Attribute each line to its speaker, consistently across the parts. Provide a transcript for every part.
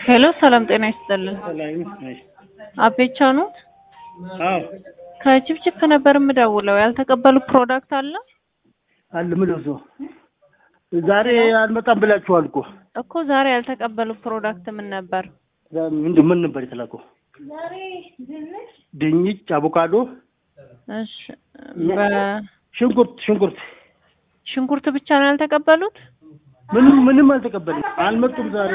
Speaker 1: ሄሎ ሰላም ጤና ይስጥልን።
Speaker 2: ሰላም ነሽ?
Speaker 1: አቤቻ ኖት?
Speaker 2: አዎ
Speaker 1: ከችፕችፕ ነበር የምደውለው። ያልተቀበሉ ፕሮዳክት አለ
Speaker 2: አለ ምን ነው ዛሬ አልመጣም ብላችኋል እኮ
Speaker 1: እኮ ዛሬ ያልተቀበሉ ፕሮዳክት ምን ነበር?
Speaker 2: ምንድን ምን ነበር የተላከው? ድንች፣ አቮካዶ፣
Speaker 1: እሺ በ-
Speaker 2: ሽንኩርት ሽንኩርት
Speaker 1: ሽንኩርት ብቻ ነው ያልተቀበሉት?
Speaker 2: ምንም ምንም አልተቀበልም። አልመጡም ዛሬ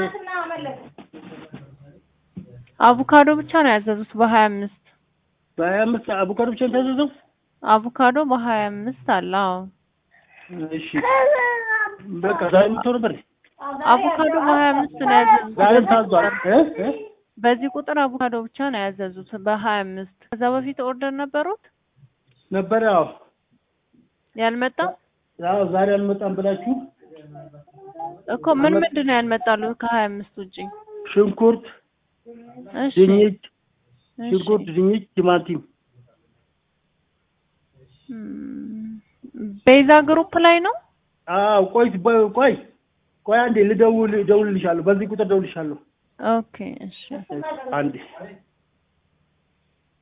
Speaker 1: አቮካዶ ብቻ ነው ያዘዙት በሀያ አምስት
Speaker 2: በሀያ አምስት አቮካዶ ብቻ ነው የታዘዘው።
Speaker 1: አቮካዶ በሀያ አምስት አለ። አዎ
Speaker 2: እሺ በቃ ዛሬ የምትሆን ነበር
Speaker 1: አቮካዶ በሀያ አምስት ነው ያዘዙት።
Speaker 2: ዛሬም ታዟል እ እ
Speaker 1: በዚህ ቁጥር አቮካዶ ብቻ ነው ያዘዙት በሀያ አምስት ከዛ በፊት ኦርደር ነበሩት
Speaker 2: ነበረ። አዎ
Speaker 1: ያልመጣ
Speaker 2: አዎ ዛሬ አልመጣም ብላችሁ
Speaker 1: እኮ ምን ምንድን ነው ያልመጣሉ ከሀያ አምስት ውጪ?
Speaker 2: ሽንኩርት፣
Speaker 1: እሺ
Speaker 2: ድንች፣
Speaker 1: እሺ።
Speaker 2: ሽንኩርት፣ ድንች፣ ቲማቲም
Speaker 1: እም፣ ቤዛ ግሩፕ ላይ ነው።
Speaker 2: አዎ ቆይ በ- ቆይ ቆይ አንዴ ልደውል እደውልልሻለሁ። በዚህ ቁጥር እደውልልሻለሁ።
Speaker 1: ኦኬ እሺ
Speaker 2: አንዴ